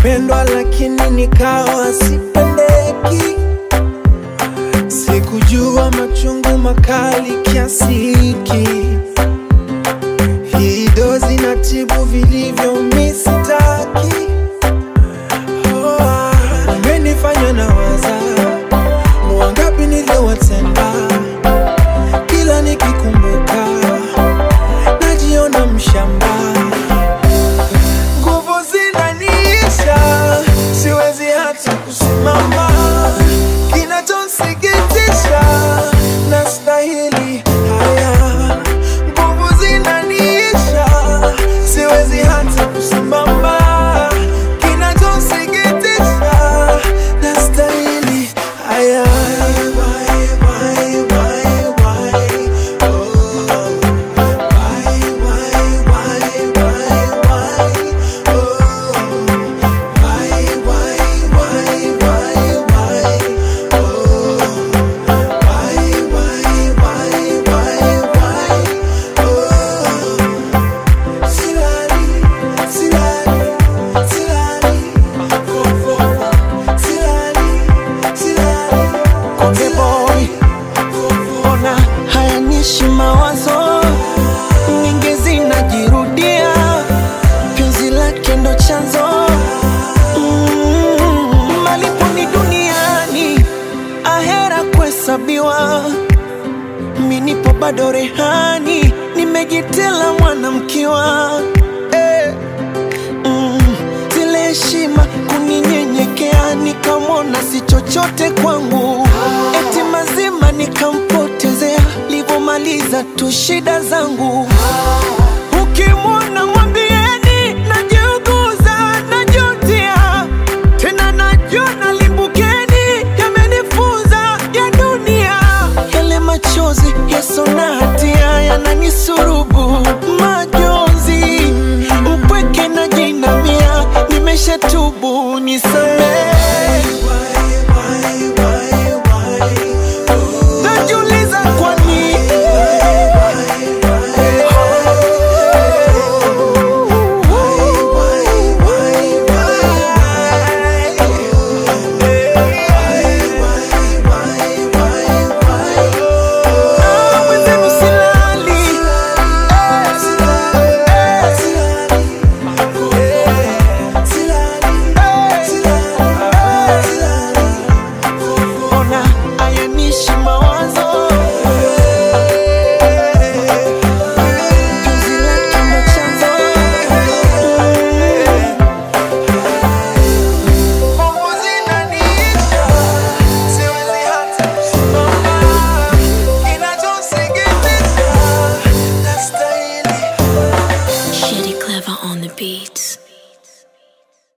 kupendwa lakini nikawa sipendeki. Sikujua machungu makali kiasi hiki. Hii dozi na tibu vilivyo misitaki. Oh, ah, umenifanya na waza wangapi niliowatenda, kila nikikumbuka najiona mshamba nguvu zinaniisha, siwezi hata kusimama. Kinachonsikitisha, nastahili haya. Nguvu zinaniisha, siwezi hata kusimama. Kinachonsikitisha, nastahili haya. Why, why, why, why? Oh. Why, why, why, why, why? Oh. Why, why, why, why, why? Oh. Why, why, why, why, why? Oh. Silali, silali, silali, fo, fo, silali, silali, Konde boy, ona hayanishi mawazo nyingi zinajirudia, penzi lake ndo chanzo mm, malipo ni duniani, ahera kuhesabiwa. Mi nipo bado rehani, nimejitela mwanamkiwa eh. Mm, zile heshima kuninyenyekea, nikamwona si chochote kwangu, eti mazima nikampotezea, livomaliza tu shida zangu. Ukimwona mwambieni najiuguza, najutia tena, najona limbukeni, yamenifunza ya dunia, yale machozi yaso na hatia yananisurubu majonzi, upweke na jinamia, nimeshatubu